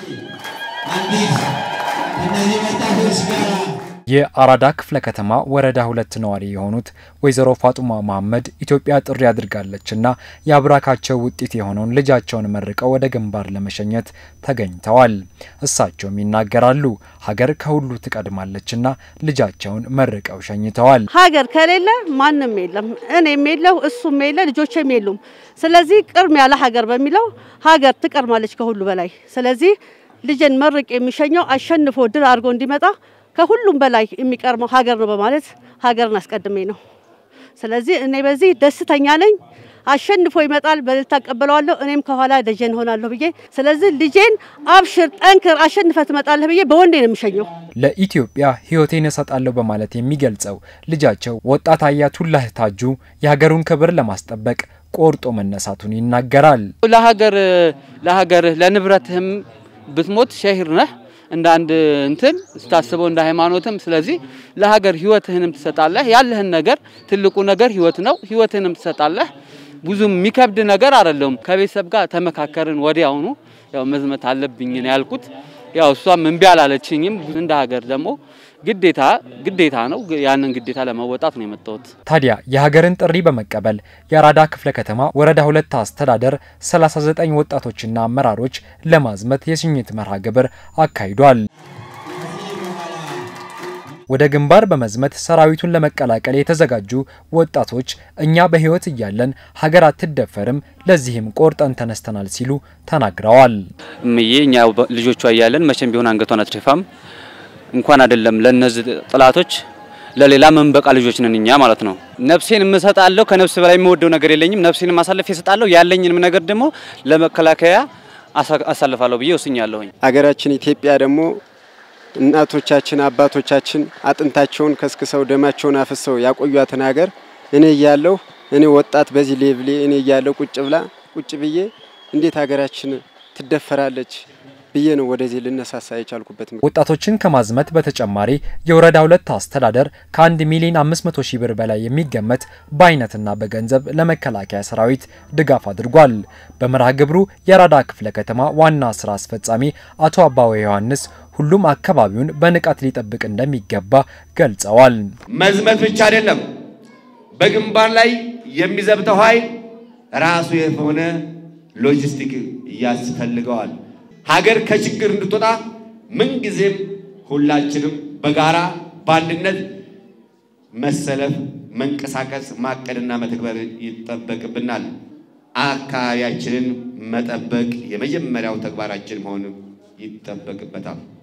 አዲስ እነዚህ ወጣቶች ጋር የአራዳ ክፍለ ከተማ ወረዳ ሁለት ነዋሪ የሆኑት ወይዘሮ ፋጡማ መሐመድ ኢትዮጵያ ጥሪ አድርጋለችና የአብራካቸው ውጤት የሆነውን ልጃቸውን መርቀው ወደ ግንባር ለመሸኘት ተገኝተዋል። እሳቸውም ይናገራሉ። ሀገር ከሁሉ ትቀድማለችና ልጃቸውን መርቀው ሸኝተዋል። ሀገር ከሌለ ማንም የለም። እኔም የለሁ እሱም የለ ልጆችም የሉም። ስለዚህ ቅድሚያ ለሀገር በሚለው ሀገር ትቀድማለች ከሁሉ በላይ። ስለዚህ ልጅን መርቅ የሚሸኘው አሸንፎ ድል አድርጎ እንዲመጣ ከሁሉም በላይ የሚቀርመው ሀገር ነው በማለት ሀገርን አስቀድሜ ነው። ስለዚህ እኔ በዚህ ደስተኛ ነኝ። አሸንፎ ይመጣል፣ በእልልታ እቀበለዋለሁ። እኔም ከኋላ ደጀን ሆናለሁ ብዬ ስለዚህ ልጄን አብሽር፣ ጠንክር፣ አሸንፈ ትመጣለህ ብዬ በወንዴ ነው የሚሸኘው። ለኢትዮጵያ ሕይወቴን እሰጣለሁ በማለት የሚገልጸው ልጃቸው ወጣት አያቱላህ ታጁ የሀገሩን ክብር ለማስጠበቅ ቆርጦ መነሳቱን ይናገራል። ለሀገር ለሀገርህ ለንብረትህም ብትሞት ሸሂር ነህ እንደ አንድ እንትን ስታስበው እንደ ሃይማኖትም። ስለዚህ ለሀገር ህይወትህንም ትሰጣለህ። ያለህን ነገር ትልቁ ነገር ህይወት ነው። ህይወትህንም ትሰጣለህ። ብዙም የሚከብድ ነገር አይደለም። ከቤተሰብ ጋር ተመካከርን። ወዲያውኑ ያው መዝመት አለብኝ ነው ያልኩት። ያው እሷም እምቢ አላለችኝም። እንደ ሀገር ደግሞ ግዴታ ግዴታ ነው። ያንን ግዴታ ለመወጣት ነው የመጣሁት። ታዲያ የሀገርን ጥሪ በመቀበል የአራዳ ክፍለ ከተማ ወረዳ ሁለት አስተዳደር 39 ወጣቶችና አመራሮች ለማዝመት የሽኝት መርሃ ግብር አካሂዷል። ወደ ግንባር በመዝመት ሰራዊቱን ለመቀላቀል የተዘጋጁ ወጣቶች እኛ በህይወት እያለን ሀገር አትደፈርም፣ ለዚህም ቆርጠን ተነስተናል ሲሉ ተናግረዋል። እምዬ እኛ ልጆቿ እያለን መቼም ቢሆን አንገቷን አትደፋም። እንኳን አይደለም ለነዚህ ጥላቶች ለሌላ መንበቃ ልጆች ነን እኛ ማለት ነው። ነፍሴን እምሰጣለሁ። ከነፍስ በላይ የምወደው ነገር የለኝም። ነፍሴን ማሳለፍ እሰጣለሁ። ያለኝንም ነገር ደግሞ ለመከላከያ አሳልፋለሁ ብዬ ወስኛለሁኝ። አገራችን ኢትዮጵያ ደግሞ እናቶቻችን አባቶቻችን አጥንታቸውን ከስክሰው ደማቸውን አፍሰው ያቆዩትን ሀገር እኔ እያለሁ እኔ ወጣት በዚህ ሌቭሌ እኔ እያለሁ ቁጭ ብላ ቁጭ ብዬ እንዴት ሀገራችን ትደፈራለች ብዬ ነው ወደዚህ ልነሳሳ የቻልኩበት። ወጣቶችን ከማዝመት በተጨማሪ የወረዳ ሁለት አስተዳደር ከአንድ ሚሊዮን አምስት መቶ ሺህ ብር በላይ የሚገመት በአይነትና በገንዘብ ለመከላከያ ሰራዊት ድጋፍ አድርጓል። በመርሃ ግብሩ የአራዳ ክፍለ ከተማ ዋና ስራ አስፈጻሚ አቶ አባወ ዮሐንስ ሁሉም አካባቢውን በንቃት ሊጠብቅ እንደሚገባ ገልጸዋል። መዝመት ብቻ አይደለም፣ በግንባር ላይ የሚዘብተው ኃይል ራሱ የሆነ ሎጂስቲክ ያስፈልገዋል። ሀገር ከችግር እንድትወጣ ምንጊዜም ሁላችንም በጋራ በአንድነት መሰለፍ፣ መንቀሳቀስ፣ ማቀድና መተግበር ይጠበቅብናል። አካባቢያችንን መጠበቅ የመጀመሪያው ተግባራችን መሆን ይጠበቅበታል።